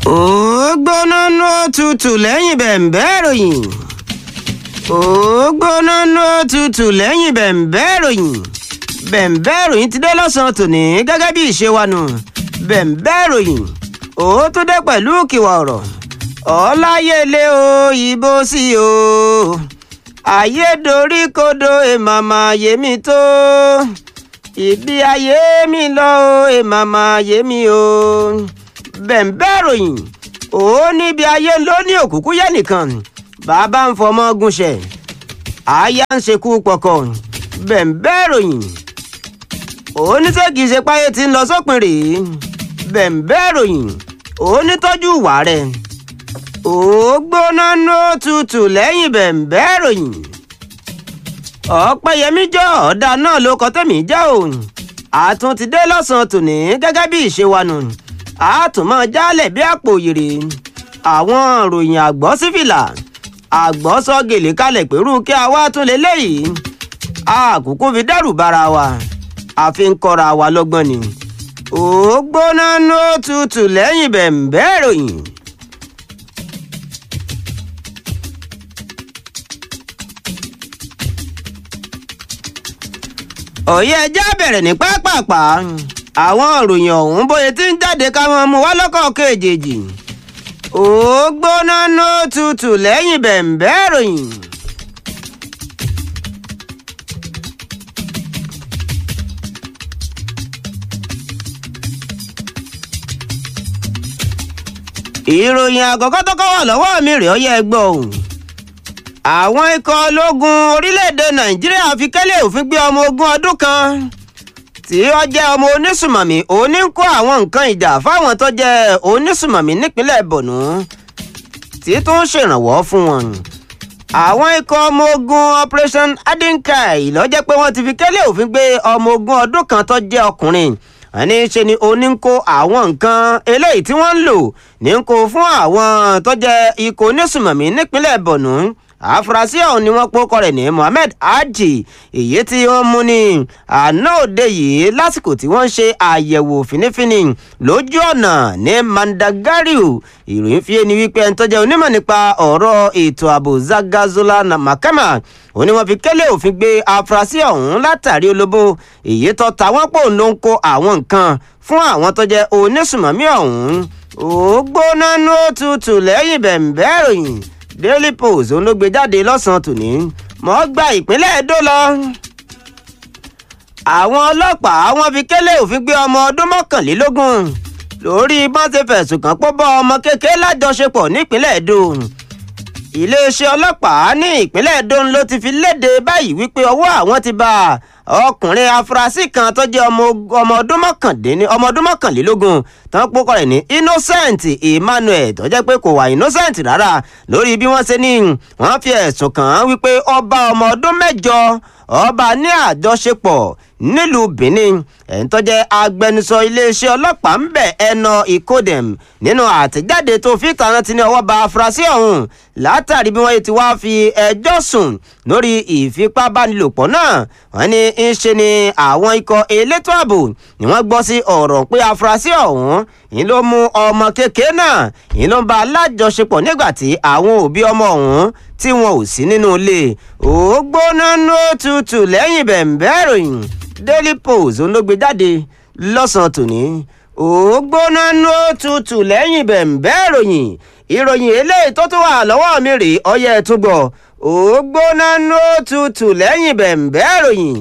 ó gbóná ná tutù lẹ́yìn bẹ̀m̀bẹ́ ìròyìn ó gbóná ná tutù lẹ́yìn bẹ̀m̀bẹ́ ìròyìn bẹ̀m̀bẹ́ ìròyìn ti dé lọ́sàn-án tòní gẹ́gẹ́ bí ìṣe wa nù bẹ̀m̀bẹ́ ìròyìn ó tó dé pẹ̀lú kìwà ọ̀rọ̀ ọláyẹlé o ìbò sí o ayédoríkodò èmàmà yèmí tó ìbí ayé mi lọ o èmàmà yèmí o bẹ̀m̀bẹ́ ìròyìn ó níbi ayé ló ní òkúkú yẹ nìkan bàbá ń fọmọ gúnṣẹ àyà ń ṣekú pọkọ bẹ̀m̀bẹ́ ìròyìn oníṣègì ṣe páyé tí ń lọ sópin rèé bẹ̀m̀bẹ́ ìròyìn onítọ́jú ìwà rẹ̀ ó gbóná nó tutù lẹ́yìn bẹ̀m̀bẹ́ ìròyìn ọ̀pẹ̀yẹmí jọ ọ̀dà náà ló kọ́ tẹ̀mí já òun àtún ti dé lọ́sàn-án tòní gẹ́gẹ́ bí ìṣe wa nù àtúmọ̀ jálẹ̀ bí àpò òyèrè àwọn ìròyìn àgbọ̀ sífìlà àgbọ̀ sọ gèlè kalẹ̀ pẹ̀lú kí a wá tún lé léyìí àkókò fi dẹ́rù bara wa àfi ń kọ́ra wa lọ́gbọ́n ni ó gbóná nó tutù lẹ́yìn bẹ̀m̀bẹ́ ìròyìn. òye ẹjẹ́ bẹ̀rẹ̀ ní pápápá àwọn ìròyìn ọ̀hún bóyá tí ń jáde ká wọn mú wá lọ́kọ̀ọ̀kan èjèèjì ó gbóná nó tutù lẹ́yìn bẹ̀m̀bẹ́ ìròyìn. ìròyìn àkọ́kọ́ tó kọ́ wà lọ́wọ́ mi rèé ó yẹ gbọ́ òun àwọn ikọ̀ ológun orílẹ̀-èdè nàìjíríà fi kẹ́lẹ́ òfin gbé ọmọ ogun ọdún kan tí ó jẹ́ ọmọ onísùmọ̀mí òní ń kó àwọn nǹkan ìjà fáwọn tó jẹ́ onísùmọ̀mí nípínlẹ̀ borno tí tó ń ṣèrànwọ́ fún wọn. àwọn ikọ̀ ọmọ ogun operation adinkai ló jẹ́ pé wọ́n ti fi kẹ́lẹ́ òfin gbé ọmọ ogun ọdún kan tó jẹ́ ọkùnrin ẹni ṣe ni oní ń kó àwọn nǹkan eléyìí tí wọ́n ń lò ní ń kó fún àwọn tó jẹ́ ikọ̀ onísùmọ̀mí nípínlẹ̀ borno àfúrásì ọ̀hún ni wọ́n pọ́kọ rẹ̀ ní mohammed haji èyí tí wọ́n mú ní àná òde yìí lásìkò tí wọ́n ń ṣe àyẹ̀wò fínífíní lójú ọ̀nà ní mandagariu ìròyìn fi ni wípé ẹni tó jẹ́ onímọ̀ nípa ọ̀rọ̀ ètò ààbò zagazola makama ó ní wọ́n fi kẹ́lẹ́ òfin gbé àfúrásì ọ̀hún látàrí olóbó èyí tó ta wọ́n pò ló ń kó àwọn nǹkan fún àwọn tó jẹ́ onísùmọ̀mí ọ̀hún ó gbóná ní òtútù lẹ́yìn bẹ̀m̀bẹ́ ìròyìn daily post òun ló gbé jáde lọ́sàn-án tòní mọ́ gba ìpínlẹ̀ èdò lọ. àwọn ọlọ́pàá wọn fi kélé òfin gbé ọmọ ọdún mọ́kànlélógún lórí bọ́n ti fẹ̀sùn kàn pọ́ bọ́ ọmọ kékeré lájọṣepọ̀ nípínlẹ̀ èdò. iléeṣẹ́ ọlọ́pàá ní ìpínlẹ̀ èdò ló ti fi léde báyìí wípé ọwọ́ àwọn ti bá ọkùnrin afurasí kan tó jẹ́ ọmọ ọdún mọ́kànlélógún tó ń pokọ rẹ̀ ní innocent emmanuel tó jẹ́ pé kò wà innocent rárá lórí bí wọ́n ṣe ní wọ́n fi ẹ̀sùn kàn án wípé ọba ọmọ ọdún mẹ́jọ ọba ní àjọṣepọ̀ nílùú benin ẹ̀ń tó jẹ́ agbẹnusọ iléeṣẹ́ ọlọ́pàá ń bẹ̀ ẹnà ìkódẹ̀m nínú àtẹ̀jáde tó fi tàná ti ní ọwọ́ ba afurasí ọ̀hún látàrí bí wọ́n ti wá fi ẹjọ́ sùn lórí ìfipábánilòpọ̀ náà wọ́n ní ń ṣe ni àwọn ikọ̀ elétò ààbò ni wọ́n gbọ́ sí ọ̀rọ̀ pé afurasí ọ̀hún yìí ló mú ọmọ kékeré náà yìí ló ń bá alájọṣepọ̀ nígbà tí àwọn òbí ọmọ ọ̀hún tí wọn ò sí nínú ilé ògbóná nó tutù lẹ́yìn bẹ̀m̀bẹ́ ìròyìn daily post ló gbé jáde lọ́sàn-án tòní ògbóná nó tutù lẹ́yìn bẹ̀m̀bẹ́ ìròyìn ìròyìn eléyìí tó tún wà lọ́wọ́ mi rèé ọyẹ́ ẹ̀ tún gbọ́ ògbóná nó tutù lẹ́yìn bẹ̀m̀bẹ́ ìròyìn.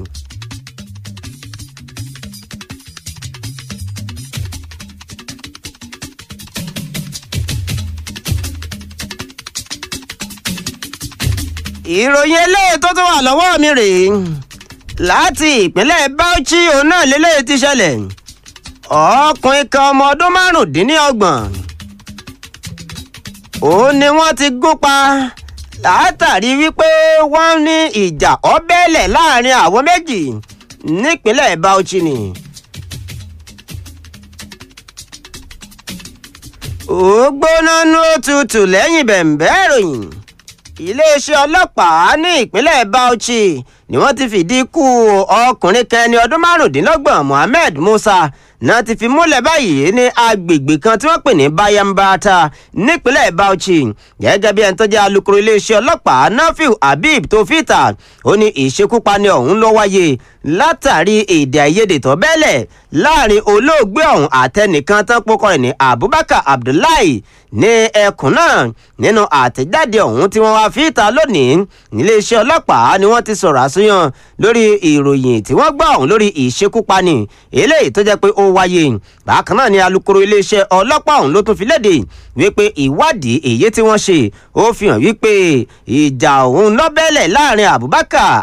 ìròyìn eléyìí tó tún wà lọ́wọ́ mi rèé láti ìpínlẹ̀ bauchi òun náà lélẹ́yìí ti ṣẹlẹ̀ ọkùnrin kan ọmọ ọdún márùndínlọ́gbọ̀n òun ni wọ́n ti gún pa látàrí wípé wọ́n ní ìjà ọbẹ̀lẹ̀ láàrin àwọn méjì nípínlẹ̀ bauchi ni. ó gbóná ní òtútù lẹ́yìn bẹ̀m̀bẹ́ ìròyìn iléeṣẹ́ ọlọ́pàá ní ìpínlẹ̀ bauchi ni wọ́n ti fìdí ikú ọkùnrin kan ẹni ọdún márùndínlọ́gbọ̀n mohammed musa náà ti fi múlẹ̀ báyìí ní agbègbè kan tí wọ́n pè ní bayambata nípínlẹ̀ bauchi gẹ́gẹ́ bí ẹni tó jẹ́ alukoro iléeṣẹ́ ọlọ́pàá nafiu habib tó fìtà ó ní ìṣekúpani ọ̀hún ló wáyé látàrí èdè àìyedè tó bẹ́lẹ̀ láàrin olóògbé ọ̀hún àtẹnìkan tán pokọ rẹ̀ ní abubakar abdullahi ní ẹkùn náà nínú àtẹ̀jáde ọ̀hún tí wọ́n wá fi ìta lónìí níléeṣẹ́ ọlọ́pàá ni wọ́n ti sọ̀rọ̀ àsúyàn lórí ìròyìn tí wọ́n gbọ́ ọ̀hún lórí ìṣekúpani eléyìí tó jẹ́ pé ó wáyé bákan náà ni alukoro iléeṣẹ́ ọlọ́pàá ọ̀hún ló tún fi léde wípé ìwádìí èyí tí wọ́n ṣe ó fi hàn wípé ìjà ọ̀hún lọ́bẹ̀lẹ̀ láàrin abubakar